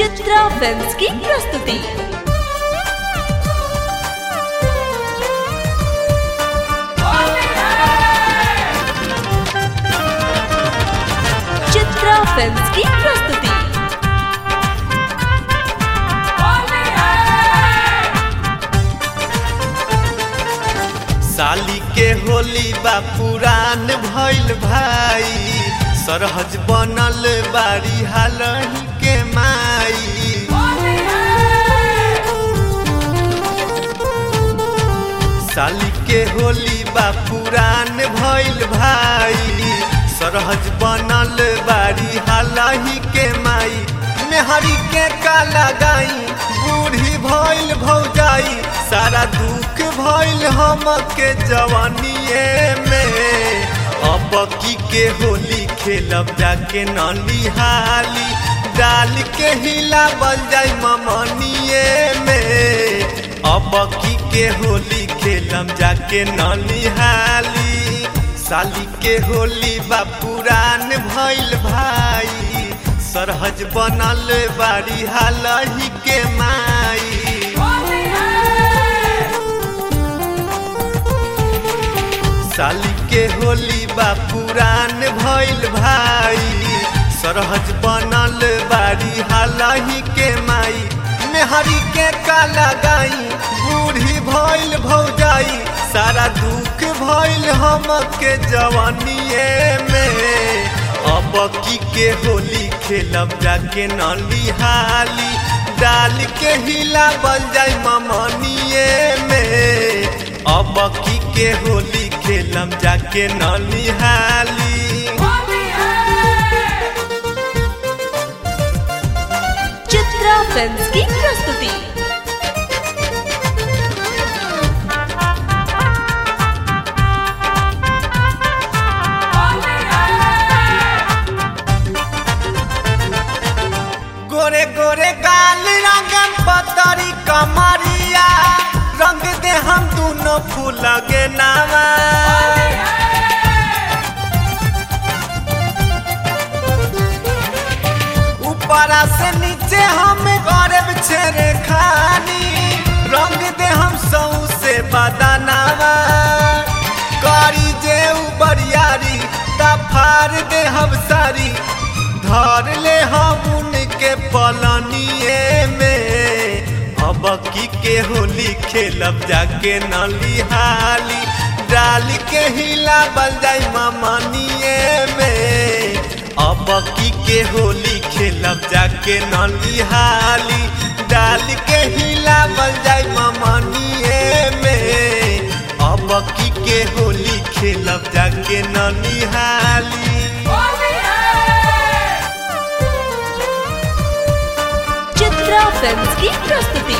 Chitra films की प्रस्तुति Chitra films की प्रस्तुति साली के होली बा पुरान भइल भाई सरहज बनल बारी हालही के माई साली के होली बा पुरान भइल भाई सरहज बनल बारी हालही के माई मेहरी के काला गाई बूढ़ी भइल भौजाई सारा दुख भइल हम के जवानिए में अब की के होली खेलब जाके नलिहाली डाल के हिला बल जाई ममनिए में अब की के होली खेलम जाके नलिहाली साली के होली बा पुरान भइल भाई सरहज बनल बारी हालही के माई साली के होली बा पुरान भइल भाई सरहज बनल बारी हालही के माई मेहरी के काला गाई बूढ़ी भइल भौजाई सारा दुख भइल हम के जवानिए में अब की के होली खेलब जाके नलिहाली डाल के हिला बन जाई ममनिए में अब की के होली खेलम जाके नलिहाली चित्रा फिल्म्स की प्रस्तुति गोरे गोरे गाल रंगम पतरी कमरिया रंग दे हम दोनों फूल के नामा ऊपरा से नीचे हम गरब छेरे खानी रंग दे हम सौ से बदनावा करी जे बरियारी तफार दे हम सारी धर ले हम उनके पलनिए में अब की के होली खेलब जाके नलिहाली डाल के हिला बल जाई ममनिए में अब की के होली खेलब जाके नलिहाली डाल के हिला बल जाई ममनिए में अब की के होली खेलब जाके नलिहाली चित्रा फिल्म्स की प्रस्तुति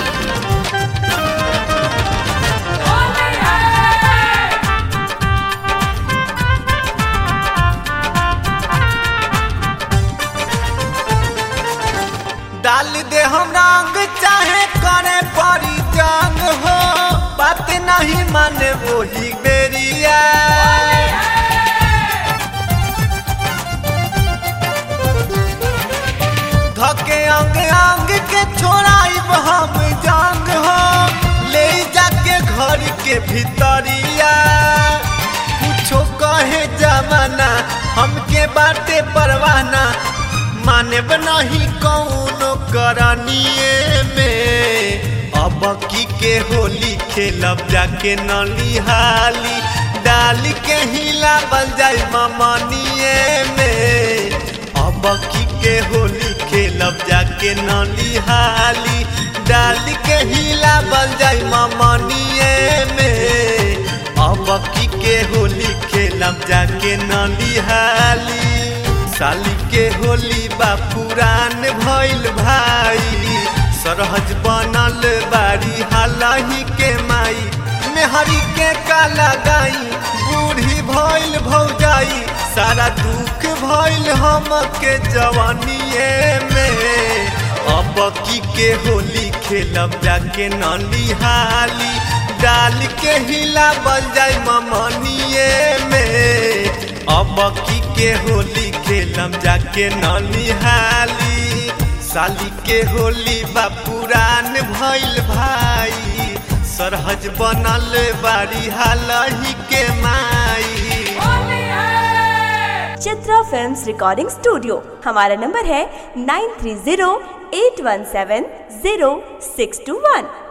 डाल दे हम रंग चाहे करे परी जंग हो बात नहीं माने वही बेरिया धके अंग अंग के छोड़ाइब हम जंग हो ले जाके घर के भीतरिया कुछो कहे जमाना हमके बाटे परवाना माने नहीं कौनो करनिए में अब की के होली खेलब जाके नलिहाली डाल के हिला बल जाई ममनिए में अब की के होली खेलब जाके नलिहाली डाल के हिला बल जाई ममनिए में अब की के होली खेलब जाके नलिहाली साली के होली बा पुरान भइल भाई सरहज बनल बारी हालही के माई मेहरी के काला गाई बूढ़ी भइल भौजाई सारा दुख भइल हम के जवानिए में अब की के होली खेलब जाके नलिहाली डाल के हिला बल जाई ममनिए में अब की के होली खेलम जाके नलिहाली साली के होली बा पुरान भइल भाई सरहज बनल बारी हालही के माई चित्रा फिल्म्स रिकॉर्डिंग स्टूडियो हमारा नंबर है nine three zero eight one seven zero six two वन